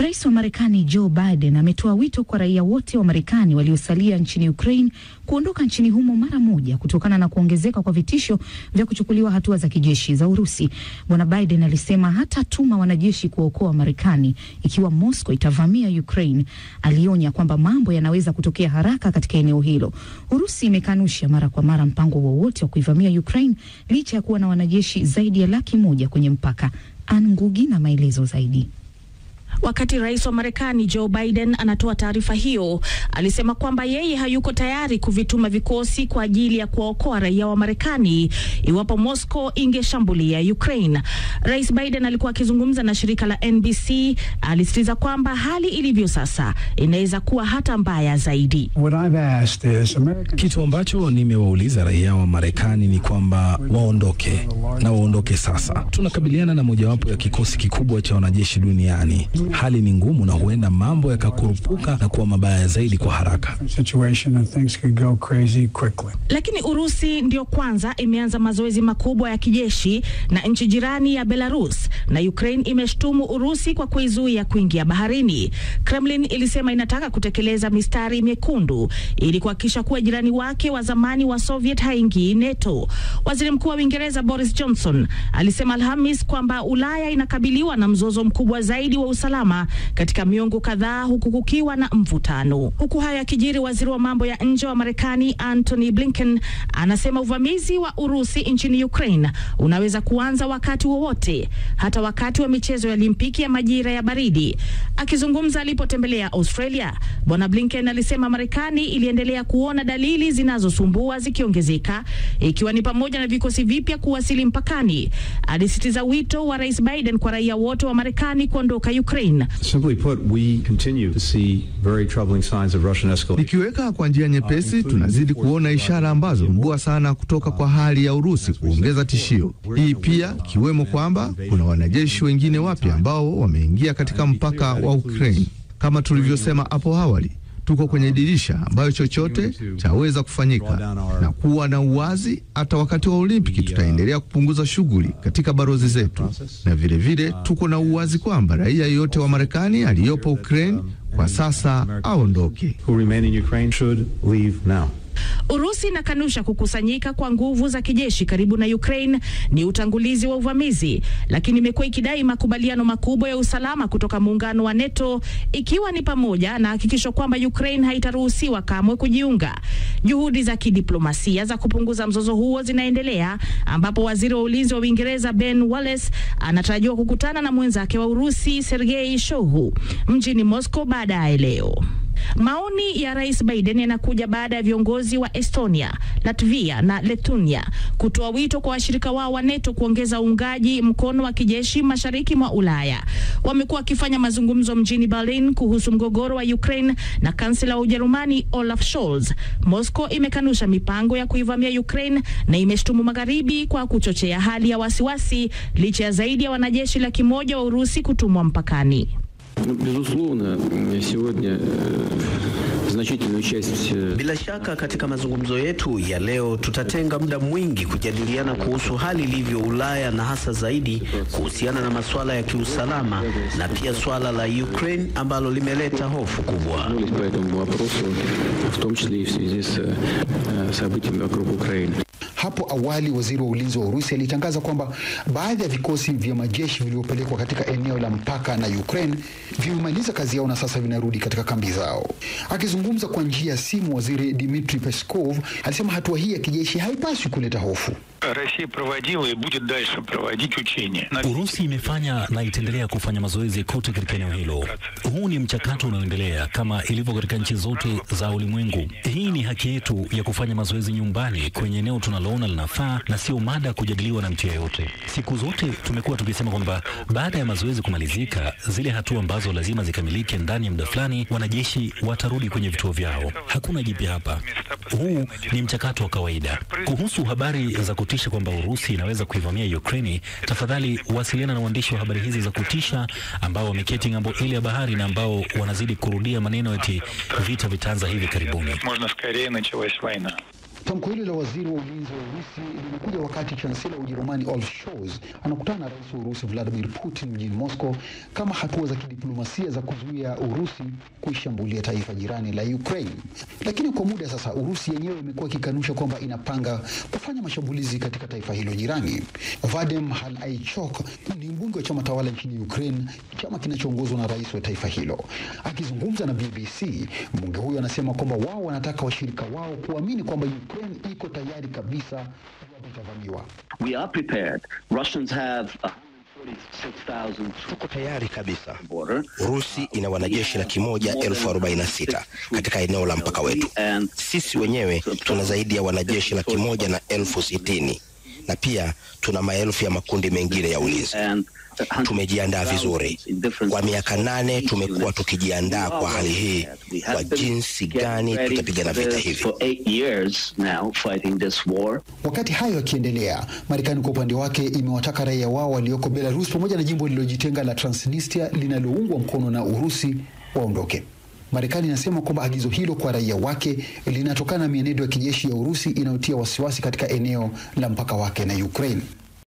Rais wa Marekani Joe Biden ametoa wito kwa raia wote wa Marekani waliosalia nchini Ukraine kuondoka nchini humo mara moja kutokana na kuongezeka kwa vitisho vya kuchukuliwa hatua za kijeshi za Urusi. Bwana Biden alisema hatatuma wanajeshi kuokoa Marekani ikiwa Moscow itavamia Ukraine. Alionya kwamba mambo yanaweza kutokea haraka katika eneo hilo. Urusi imekanusha mara kwa mara mpango wowote wa kuivamia Ukraine licha ya kuwa na wanajeshi zaidi ya laki moja kwenye mpaka. Ann Ngugi na maelezo zaidi. Wakati rais wa Marekani Joe Biden anatoa taarifa hiyo, alisema kwamba yeye hayuko tayari kuvituma vikosi kwa ajili ya kuwaokoa raia wa Marekani iwapo Moscow ingeshambulia Ukraine. Rais Biden alikuwa akizungumza na shirika la NBC, alisitiza kwamba hali ilivyo sasa inaweza kuwa hata mbaya zaidi. Kitu ambacho nimewauliza raia wa Marekani ni kwamba waondoke na waondoke sasa. Tunakabiliana na mojawapo ya kikosi kikubwa cha wanajeshi duniani. Hali ni ngumu na huenda mambo yakakurupuka na kuwa mabaya zaidi kwa haraka. Lakini Urusi ndio kwanza imeanza mazoezi makubwa ya kijeshi na nchi jirani ya Belarus, na Ukraine imeshtumu Urusi kwa kuizuia kuingia baharini. Kremlin ilisema inataka kutekeleza mistari mekundu ili kuhakikisha kuwa jirani wake wa zamani wa Soviet haingii NATO. Waziri Mkuu wa Uingereza Boris Johnson alisema Alhamis kwamba Ulaya inakabiliwa na mzozo mkubwa zaidi wa usalama katika miongo kadhaa huku kukiwa na mvutano. Huku hayo yakijiri, waziri wa mambo ya nje wa Marekani Antony Blinken anasema uvamizi wa Urusi nchini Ukraine unaweza kuanza wakati wowote, hata wakati wa michezo ya Olimpiki ya majira ya baridi. Akizungumza alipotembelea Australia, Bwana Blinken alisema Marekani iliendelea kuona dalili zinazosumbua zikiongezeka, ikiwa ni pamoja na vikosi vipya kuwasili mpakani. Alisitiza wito wa Rais Biden kwa raia wote wa Marekani kuondoka Ukraine. Simply put, we continue to see very troubling signs of Russian escalation. Nikiweka kwa njia nyepesi, tunazidi kuona ishara ambazo mbua sana kutoka kwa hali ya Urusi kuongeza tishio. Hii pia ikiwemo kwamba kuna wanajeshi wengine wapya ambao wameingia katika mpaka wa Ukraine. Kama tulivyosema hapo awali, tuko kwenye dirisha ambayo chochote chaweza kufanyika na kuwa na uwazi. Hata wakati wa Olimpiki tutaendelea kupunguza shughuli katika barozi zetu, na vilevile vile, tuko na uwazi kwamba raia yeyote wa Marekani aliyopo Ukraine kwa sasa aondoke. Who remain in Ukraine should leave now. Urusi inakanusha kukusanyika kwa nguvu za kijeshi karibu na Ukraine ni utangulizi wa uvamizi, lakini imekuwa ikidai makubaliano makubwa ya usalama kutoka muungano wa NATO, ikiwa ni pamoja na hakikisho kwamba Ukraine haitaruhusiwa kamwe kujiunga. Juhudi za kidiplomasia za kupunguza mzozo huo zinaendelea, ambapo waziri wa ulinzi wa Uingereza Ben Wallace anatarajiwa kukutana na mwenzake wa Urusi Sergei Shoigu mjini Moscow baadaye leo. Maoni ya Rais Biden yanakuja baada ya viongozi wa Estonia, Latvia na Lithuania kutoa wito kwa washirika wao wa NATO kuongeza uungaji mkono wa kijeshi mashariki mwa Ulaya. Wamekuwa wakifanya mazungumzo mjini Berlin kuhusu mgogoro wa Ukraine na kansela wa Ujerumani Olaf Scholz. Moscow imekanusha mipango ya kuivamia Ukraine na imeshtumu magharibi kwa kuchochea hali ya wasiwasi licha ya zaidi ya wanajeshi laki moja wa Urusi kutumwa mpakani. Безусловно, сегодня значительную часть... Bila shaka katika mazungumzo yetu ya leo tutatenga muda mwingi kujadiliana kuhusu hali ilivyo Ulaya na hasa zaidi kuhusiana na masuala ya kiusalama na pia swala la Ukraine ambalo limeleta hofu kubwa. по этому вопросу, в том числе и в связи с э, событиями вокруг Украины. Hapo awali waziri wa ulinzi wa Urusi alitangaza kwamba baadhi ya vikosi vya majeshi vilivyopelekwa katika eneo la mpaka na Ukraine vimemaliza kazi yao na sasa vinarudi katika kambi zao. Akizungumza kwa njia ya simu, waziri Dmitry Peskov alisema hatua hii ya kijeshi haipaswi kuleta hofu. Россия проводила и будет дальше проводить учения. Urusi imefanya na itaendelea kufanya mazoezi kote katika eneo hilo. Huu ni mchakato unaoendelea kama ilivyo katika nchi zote za ulimwengu. Hii ni haki yetu ya kufanya mazoezi nyumbani kwenye eneo tunaloona linafaa na sio mada ya kujadiliwa na mtu yeyote. Siku zote tumekuwa tukisema kwamba baada ya mazoezi kumalizika, zile hatua ambazo lazima zikamilike ndani ya muda fulani, wanajeshi watarudi kwenye vituo vyao. Hakuna jipya hapa. Huu ni mchakato wa kawaida. Kuhusu habari za kutisha kwamba Urusi inaweza kuivamia Ukraini, tafadhali wasiliana na waandishi wa habari hizi za kutisha ambao wameketi ng'ambo ile ya bahari na ambao wanazidi kurudia maneno eti vita vitaanza hivi karibuni. Можно скорее началась война. Tamko hili la waziri wa ulinzi wa Urusi limekuja wakati chansela wa Ujerumani Olaf Scholz anakutana na rais wa Urusi Vladimir Putin mjini Moscow kama hatua za kidiplomasia za kuzuia Urusi kuishambulia taifa jirani la Ukraine. Lakini kwa muda sasa, Urusi yenyewe imekuwa ikikanusha kwamba inapanga kufanya mashambulizi katika taifa hilo jirani. Vadem Halaichok ni mbunge wa chama tawala nchini Ukraine, chama kinachoongozwa na rais wa taifa hilo. Akizungumza na BBC, mbunge huyo anasema kwamba wao wanataka washirika wao kuamini kwamba Ukraine iko tayari kabisa iwapo itavamiwa. We are prepared. Russians have uh, Tuko tayari kabisa. Urusi ina wanajeshi laki moja elfu arobaini na sita katika eneo la mpaka wetu. Sisi wenyewe tuna zaidi ya wanajeshi laki moja na elfu sitini na pia tuna maelfu ya makundi mengine ya ulinzi. Tumejiandaa vizuri. Kwa miaka nane tumekuwa tukijiandaa kwa hali hii, kwa jinsi gani tutapigana vita hivi. Wakati hayo yakiendelea, Marekani kwa upande wake imewataka raia wao walioko Belarus pamoja na jimbo lililojitenga la Transnistria linaloungwa mkono na Urusi waondoke. Marekani inasema kwamba agizo hilo kwa raia wake linatokana na mienendo ya kijeshi ya Urusi inayotia wasiwasi katika eneo la mpaka wake na Ukraine.